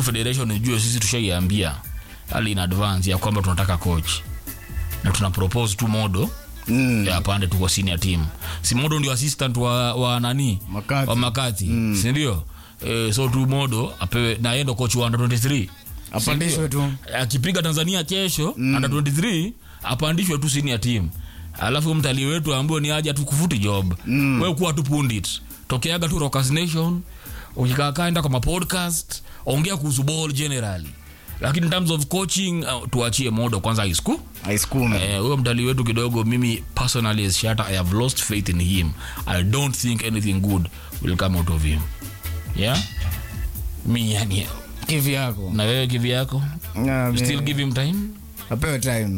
federation ijue sisi tushaiambia hali in advance ya kwamba tunataka coach na tuna propose tu modo Mm. ya pande tu kwa senior team si modo ndio assistant wa, wa nani Makati. wa makati mm. sindio e, so tu modo apewe na yeye ndo coach wa under 23 Apandishwe tu. akipiga tanzania kesho mm. under 23 apandishwe tu senior team alafu mtalii wetu ambaye ni aja tukufuti job mm. we kuwa tu pundit tokeaga tu Rockers Nation ukikaakaa enda kwa mapodcast ongea kuhusu ball generally lakini in terms of coaching uh, tuachie modo kwanza high school aisukume Eh, huyo mtalii wetu kidogo mimi personally as Shatta, i have lost faith in him i don't think anything good will come out of him yeah mi yani kivi yako na wewe kivi yako Ah, you mi- still give him time apewe time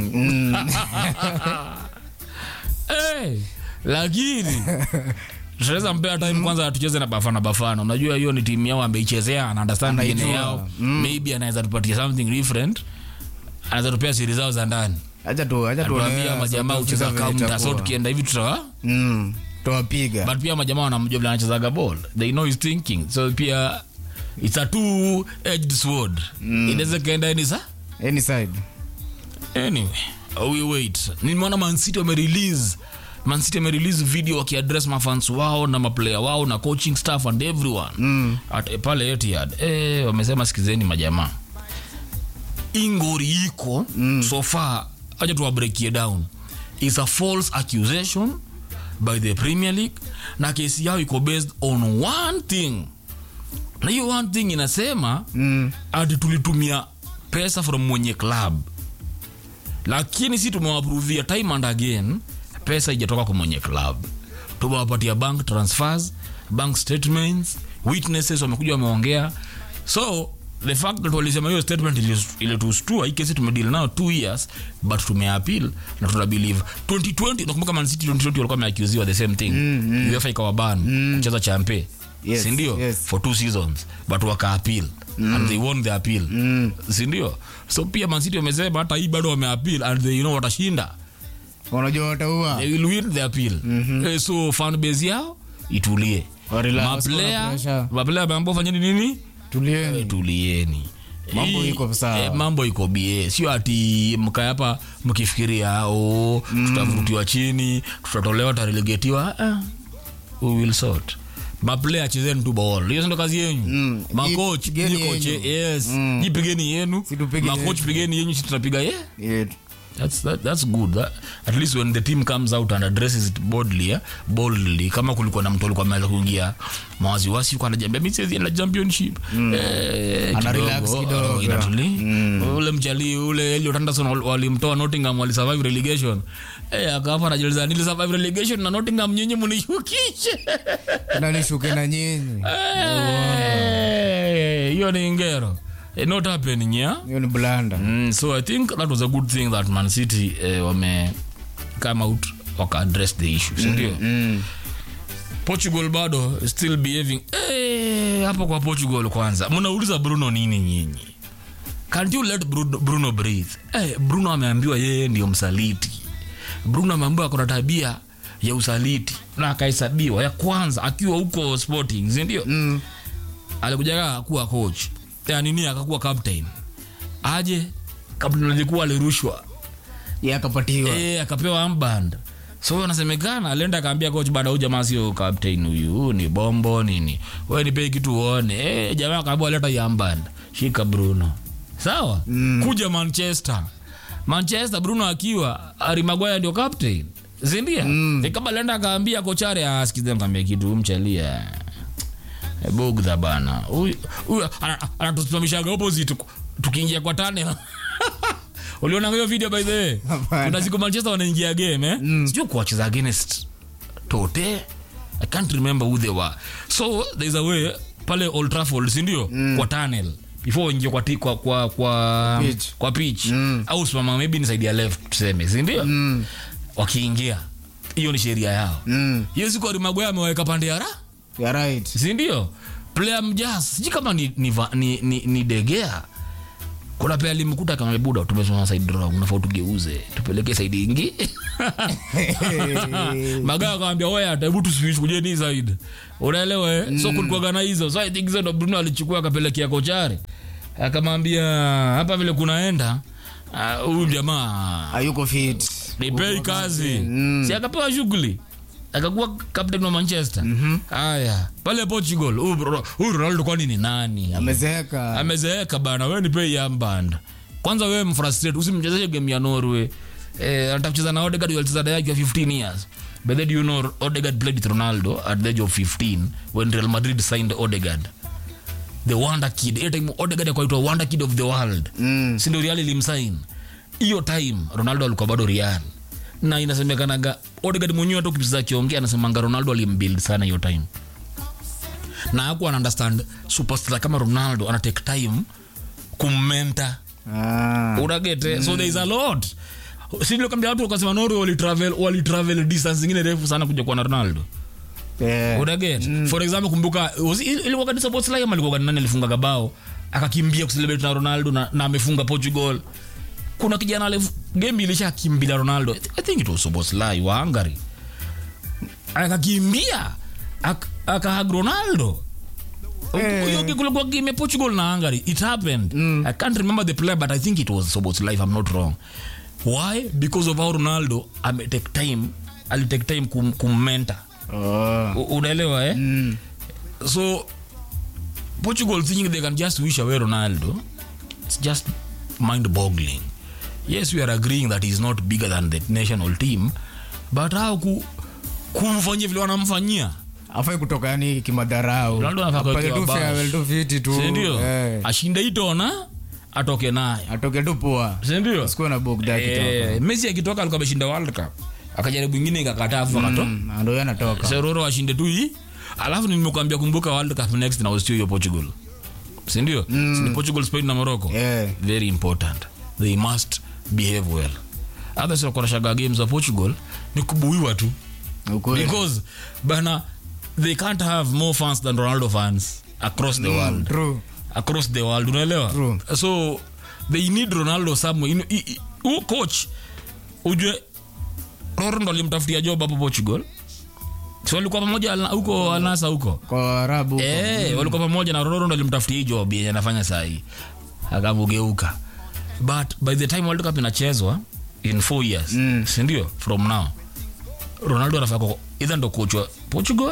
hey, lakini tunaweza mpea time kwanza tucheze na bafana bafana unajua hiyo ni timu yao ameichezea ana understand Anaijua. DNA yao maybe anaweza tupatia something different anaweza tupea siri zao za ndani acha tu acha tu tuambia majamaa ucheza kaunta so tukienda hivi tutawa mm tuwapiga but pia majamaa wanamjua vile anachezaga ball they know his thinking so pia it's a two edged sword mm. inaweza kaenda ni sa any side anyway we wait nimeona mancity wamerelease mancity wamerelease video wakiaddress mafans wao na maplayer wao na coaching staff and everyone mm. At, pale Etihad eh, wamesema sikizeni majamaa ingori iko mm. so far acha tuwabreakie down is a false accusation by the premier league na kesi yao iko based on one thing na hiyo one thing inasema mm ati tulitumia pesa from mwenye club lakini si tumewapruvia time and again pesa ijatoka kwa mwenye club tumewapatia bank transfers bank statements witnesses wamekuja wameongea so the fact that walisema hiyo statement ili- ilitustua hii kesi tumedeal nao two years but tumeappeal na tuna believe 2020 nakumbuka man city 2020 walikuwa wameacuziwa the same thing mm, mm. uefa ikawaban mm. kucheza champe Yes, sindio yes. for two seasons but waka appeal mm. and they won the appeal mm. sindio so pia mancity wamesema hata hii bado wameappeal and they know watashinda wanajua wataua they will win the appeal mm-hmm. eh, so fan base yao itulie Warelax, kuna maplaya pressure. maplaya ameambia fanyeni nini tulieni tulieni Mambo Hii- iko sawa. eh, mambo iko bie sio ati mkae hapa mkifikiria o mm. tutavutiwa chini tutatolewa tutarelegetiwa ah, we will sort maplaya chezeni tu ball hiyo ndo kazi yenyu Mm. makoch Jipigeni nyi koche yenyu. yes Mm. jipigeni yenu Si tupige makoch yetu. pigeni yenyu si tutapiga ye Yeah. That's, that, that's good that, at least when the team comes out and addresses it boldly, eh, boldly kama kulikuwa na mtu alikuwa ameweza kuingia mawaziwasi yuko anajambia mi siwezi enda championship eh, Ana kidogo, relax kidogo. oh, inatuli ule mchali ule Elliot Anderson wal- walimtoa Nottingham walisurvive relegation eh akafa anajiuliza nili survive relegation na Nottingham nyinyi mnishukishe na nishuke na nyinyi Eh, hiyo ni ngero eh, not happening yeah hiyo ni blanda Mm, so I think that was a good thing that Man City eh, wame come out waka address the issue sindio mm. Portugal bado still behaving eh, hapo kwa Portugal kwanza mnauliza Bruno nini nyinyi can't you let Bruno, Bruno breathe eh, Bruno ameambiwa yeye ndio msaliti Bruno ameambiwa kuna tabia ya usaliti na akahesabiwa ya kwanza akiwa huko Sporting sindio Mm. alikujaga kuwa coach ya nini akakuwa captain aje captain alikuwa alirushwa ye akapatiwa eh akapewa armband so anasemekana alienda akaambia coach bada huyu jamaa sio captain huyu huyu ni bombo nini wewe nipe kitu uone eh jamaa akaambiwa leta hii armband shika Bruno sawa mm. kuja Manchester Manchester Bruno akiwa Harry Maguire ndio captain zindia mm. kama alienda akaambia kochare asikize mkambia kitu mchalia bugdha bana huyu huyu ana- anatusimamishaga opposite tuku- tukiingia kwa tane uliona hiyo video by the way Hapana. kuna siku manchester wanaingia game eh? mm. sijui kuwacheza against tote i can't remember who they were so there's a way pale old trafford sindio mm. kwa tunnel before uingie kwa, ti- kwa, kwa, kwa Pitch. kwa pitch mm. au simama maybe ni side ya left tuseme sindio mm. wakiingia hiyo ni sheria yao Mm. hiyo siku arimagwea ameweka pande ya ra ya right sindio player mjas sijui kama ni, ni, va- ni, ni, ni degea kuna unapea limkuta kama buda tumesoma side wrong unafaa tugeuze tupeleke side ingi magaa akawambia oya hebu tuswish kujeni hii side unaelewa eh? so kulikuwaga na hizo so i think hizo ndo bruno alichukua akapelekea kochare akamwambia hapa vile kunaenda ah, huyu jamaa hayuko fit nipei kazi si akapewa shughuli akakuwa captain wa manchester haya pale portugal huyu Ro- huyu ronaldo kwani ni nani amezeeka amezeeka bana we nipei amband kwanza wewe mfrustrate usimchezeshe game ya norway eh, anataka kucheza na odegard alicheza na yake 15 years but then you know odegard played with ronaldo at the age of 15 when real madrid signed odegard the wonder kid hiyo time odegard akaitwa wonder kid of the world Mm. si ndio real ilimsign hiyo time ronaldo alikuwa bado real na inasemekanaga odegard mwenyewe hata ukipisa akiongea anasemanga ronaldo alimbuild sana hiyo time na hakuwa ana understand superstar kama ronaldo ana take time kummenta Ah. unagete so there is a lot sinilokambia watu wakasema norway walitravel walitravel distance zingine refu sana kuja kuwa na ronaldo Eh. unaget for example kumbuka was- il- ilikuwa kanisa boslai ama ilikuwa nani alifunga gabao akakimbia kucelebrate na ronaldo na, na amefunga portugal kuna kijana alif- game ilishakimbila ronaldo I thi- i think it was soboslai wa hungary akakimbia ak- akahag ronaldo Eh. hiyo kulikuwa game ya portugal na hungary it happened i can't remember the player but i think it was soboslai if i'm not wrong why because of how ronaldo ame take time alitake time kum, kummenta Oh. U- unaelewa eh? Mm. so portugal thinking they can just wish away ronaldo it's just mind boggling yes we are agreeing that he's not bigger than the national team but how ku, kumfanyia vile wanamfanyia afai kutoka yani kimadharau Ronaldo anafaa Apate kuwekewa tu bash. farewell tu fiti tu sindio Eh. ashinde itona atoke naye atoke tu poa sindio sikuwa na bogda eh, messi akitoka alikuwa ameshinda world cup akajaribu ingine ikakataa afu akato ndo yo anatoka seroro ashinde tu hii alafu nimekuambia kumbuka world cup next na usio hiyo portugal sindio mm. ni portugal spain na morocco Yeah. very important they must behave well others wakorashaga games za portugal ni kubuiwa tu Ukweli. because bana they can't have more fans than ronaldo fans across the world True. across the world unaelewa True. so they need ronaldo somewhere you know, i- i- huyo coach ujue roro ndo alimtafutia job hapo portugal si walikuwa pamoja Al- huko alnasa huko kwa arabu Eh, walikuwa pamoja na roro ndo alimtafutia hii job yenye anafanya sahii akamugeuka but by the time world cup inachezwa in four years Mm. sindio from now ronaldo anafaa kuwa either ndo coach wa portugal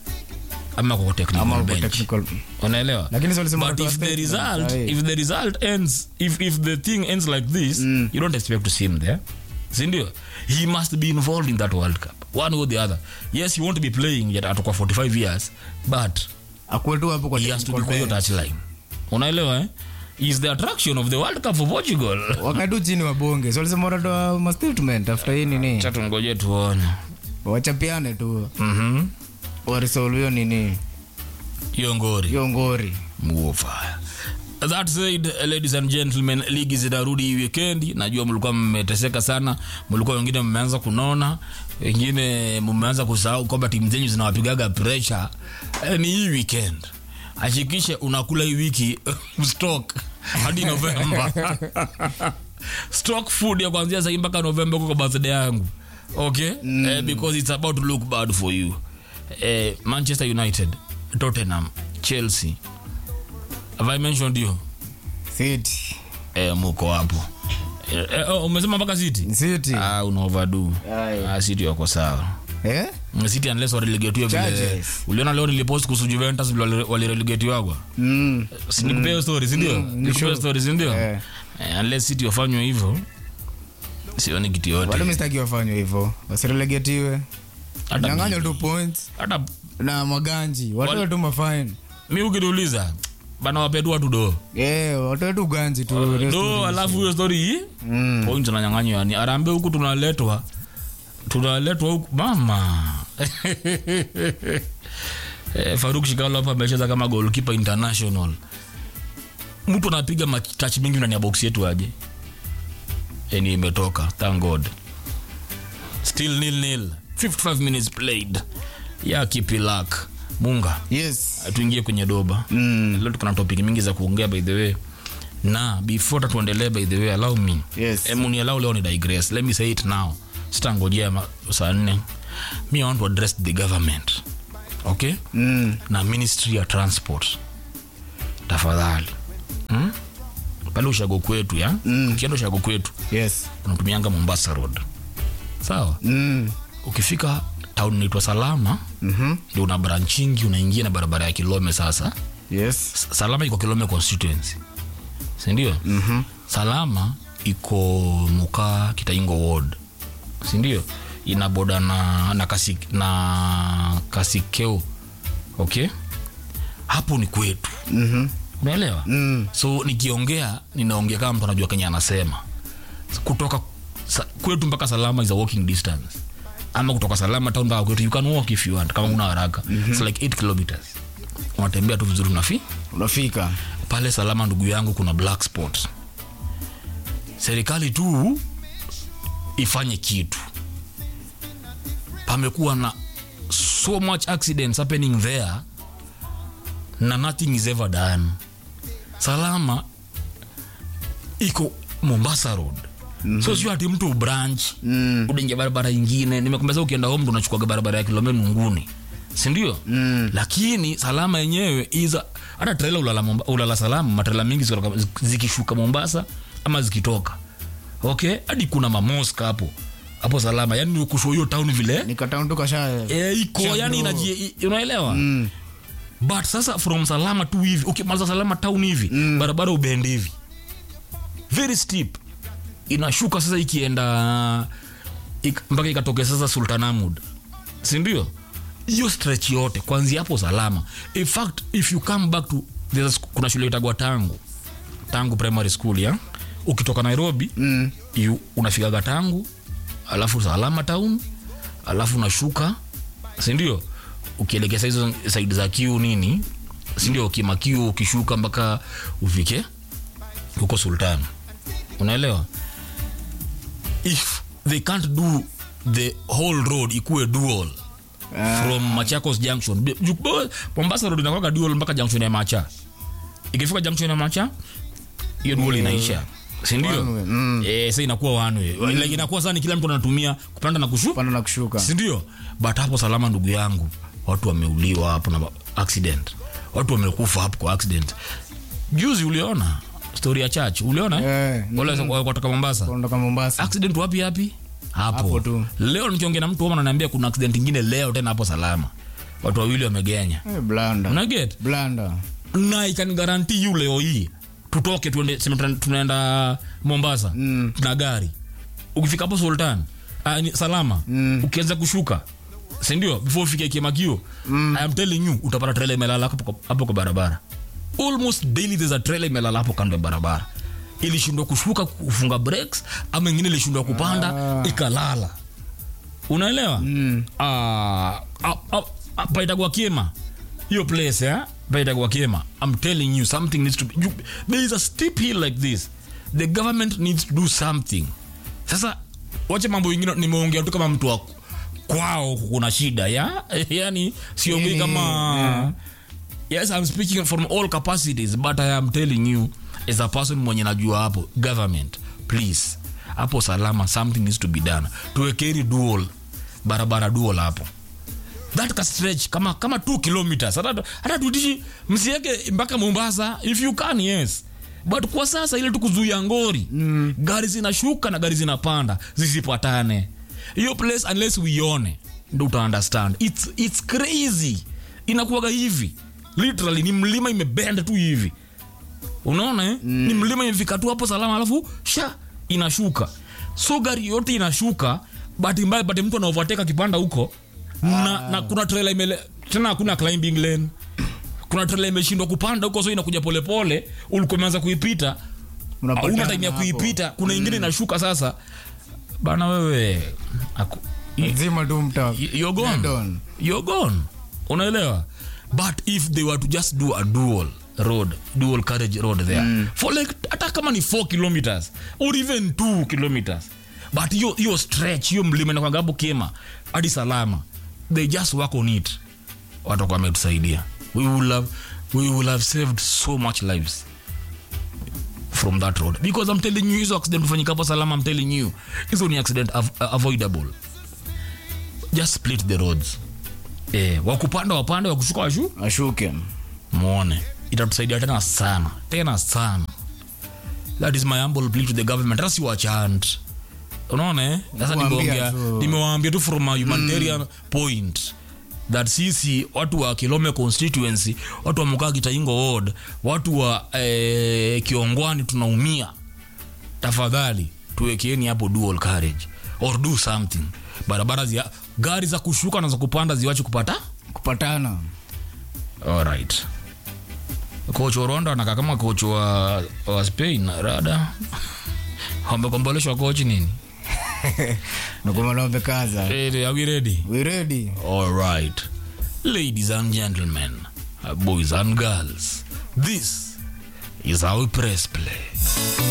ama kwa technical ama kwa bench technical unaelewa Lakini si walisema but watu wa if the state result na- if the result ends if, if the thing ends like this Mm. you don't expect to see him there sindio he must be involved in that world cup one or the other yes he won't be playing yet atakuwa 45 years but akuwe tu hapo kwa he has to be technical kwa hiyo bench. touchline unaelewa eh? is the attraction of the world cup for portugal wakae tu chini wabonge so walisema watatoa ma statement after hii nini cha tungoje tuone wachapiane tu Mhm. warisolve hiyo nini hiyo ngori hiyo ngori Muofaya. that said ladies and gentlemen ligi zinarudi hii weekend najua mlikuwa mmeteseka sana mlikuwa wengine mmeanza kunona wengine mmeanza kusahau kwamba timu zenyu zinawapigaga pressure eh, ni hii weekend hakikishe unakula hii wiki stock hadi novemba stock food ya kuanzia sahii mpaka novemba huko kwa birthday yangu okay mm. eh, because it's about to look bad for you eh, manchester united tottenham chelsea have i mentioned you city eh, muko hapo eh, eh, oh, umesema mpaka city city ah, una overdo Aye. ah, city wako sawa eh city unless warelegetiwa vile Charges. uliona leo nilipost kuhusu juventus vile wali- walirelegetiwagwa mm. sinikupea hiyo story sindio Mm, ni nikupea sure. story sindio Eh. Eh, unless city wafanywe hivyo sioni kitu wale yote mistaki wafanywe hivyo wasirelegetiwe Hata nyanganywa mi- tu points hata na maganji watoe tu mafine mi ukiniuliza bana wapetu watu do Eh, watoe tu ganji tu do alafu hiyo story hii Mm. point unanyang'anywa yani arambe huku tunaletwa tunaletwa huku mama eh, faruk shikalo hapa amecheza kama goalkeeper international mtu anapiga matach mingi ndani ya box yetu aje yani imetoka thank god still nil nil 55 minutes played ya kipilak munga yes tuingie kwenye doba Mm. leo tuko na topic mingi za kuongea by the way na before hata tuendelee by the way allow me Yes. Emu niallow leo ni digress let me say it now sitangojea ma- saa nne me i want to address the government okay Mm. na ministry ya transport tafadhali hmm? pale ushago kwetu ya Mm. ukienda ushago kwetu Yes. unatumianga mombasa road sawa Mm. ukifika town inaitwa salama Mhm. ndio una branchingi unaingia na barabara ya kilome sasa Yes. S- salama iko kilome constituency sindio Mhm. salama iko muka kitaingo ward sindio ina boda na, na, kasi, na kasikeo okay hapo ni kwetu Mhm. unaelewa Mm. so nikiongea ninaongea kama mtu anajua kenya anasema kutoka sa, kwetu mpaka salama is a walking distance ama kutoka salama town mpaka kwetu you can walk if you want kama una haraka mm-hmm. it's like 8 kilometers unatembea tu vizuri unafi Unafika. pale salama ndugu yangu kuna black spot serikali tu ifanye kitu pamekuwa na so much accidents happening there na nothing is ever done salama iko mombasa road mm-hmm. so sio ati mtu branch Mm. udingia barabara ingine nimekwambia ukienda home ndo unachukuaga barabara ya kilome nunguni sindio Mm. lakini salama yenyewe iza hata trela ulala, Momba- ulala salama matrela mingi zikitoka- zikishuka mombasa ama zikitoka okay hadi kuna mamoska hapo hapo salama yani kusho hiyo town vile Nikatown tu kasha. e, iko Shango. yani inaji, i- unaelewa Mm. but sasa from salama tu hivi ukimaliza salama town hivi mm. barabara ubende hivi very steep inashuka sasa ikienda ik, mpaka ikatokea sasa sultanamud sindio hiyo stretch yote kwanzia hapo salama in fact if you come back to there's a sc- kuna shule itagwa tangu tangu primary school ya ukitoka nairobi Mm. you, unafikaga tangu alafu salama town alafu unashuka sindio ukielekea saa hizo saidi za kiu nini sindio kimakiu ukishuka mpaka ufike huko sultan unaelewa if they can't do the whole road ikuwe dual Ah. from machakos junction Bi- ju- bo- mombasa road inakwaka dual mpaka junction ya macha ikifika junction ya macha hiyo dual inaisha sindio One way, mm. eh, sa inakuwa one way like inakuwa sana kila mtu anatumia kupanda na kushu Panda na kushuka. sindio but hapo salama ndugu yangu watu wameuliwa hapo na accident watu wamekufa hapo kwa accident juzi uliona story ya church uliona Eh, wale wa- kutoka mombasa Kuondoka Mombasa. accident wapi hapi hapo, Hapo tu. leo nikiongea na mtu homa ananiambia kuna accident ingine leo tena hapo salama watu wawili wamegenya Eh, blanda. unaget Blanda. na ikanigaranti yu leo hii tutoke tuende, sema tuna- tunaenda mombasa Mm. na gari ukifika hapo sultan uh, ni, salama Mm. ukianza kushuka sindio before ufike kimakio mm. I am telling you utapata trela imelala hapo kwa- hapo kwa barabara almost daily there's a trailer imelala hapo kando ya barabara ilishindwa kushuka kufunga breaks ama ingine ilishindwa kupanda Ah. ikalala unaelewa Mm. Ah, ah, ah, ah, paitagwa kema hiyo place eh? paitagwa kema i'm telling you something needs to be you, there is a steep hill like this the government needs to do something sasa wache mambo ingine nimeongea tu kama mtu wa kwao kuna shida ya yani siongei Mm, kama yeah. yes i'm speaking from all capacities but i am telling you as a person mwenye najua hapo government please hapo salama something needs to be done tuwekeri dual barabara dual hapo that ka stretch kama kama 2 kilometers hata hata tuitishi msiweke mpaka mombasa if you can yes but kwa sasa ile tukuzuia ngori mm. gari zinashuka na gari zinapanda zisipatane hiyo place unless uione ndo uta understand it's, it's crazy inakuwaga hivi literally ni mlima imebenda tu hivi unaona eh? mm. ni mlima imefika tu hapo salama alafu sha inashuka so gari yote inashuka bahati mbaya pate mtu anaovateka kipanda huko na, na kuna trailer imele tena hakuna climbing lane kuna trailer imeshindwa kupanda huko so inakuja polepole ulikuwa umeanza kuipita Unapatana hauna time ya hapo. kuipita kuna ingine inashuka sasa bana wewe aku, i- Zima tu mta. you're gone. Dead on. You're gone. unaelewa but if they were to just do a dual road dual carriage road there mm. for like hata kama ni 4 kilometers or even 2 kilometers but hiyo hiyo stretch hiyo mlima inakwanga hapo kema hadi salama they just work on it watakuwa wametusaidia we will have, we will have saved so much lives from that road because i'm telling you hizo accident hufanyika hapo salama i'm telling you hizo ni accident av avoidable just split the roads eh, wakupanda wapande wakushuka washu ashuke mwone itatusaidia tena sana tena sana that is my humble plea to the government hata siwachant unaona eh? sasa Kuwaambia nimeongea tu. nimewaambia tu from a humanitarian point that sisi watu wa kilome constituency watu wa mukaa kitaingo ward watu wa eh, kiongwani tunaumia tafadhali tuwekeeni hapo dual carriage or do something barabara zia gari za kushuka na za kupanda ziwache kupata kupatana alright koch wa rwanda anakaa kama koch wa, wa spain rada wamekomboleshwa kochi nini nakumalomekaza Eh, are we ready we ready all right ladies and gentlemen uh, boys and girls this is how we press play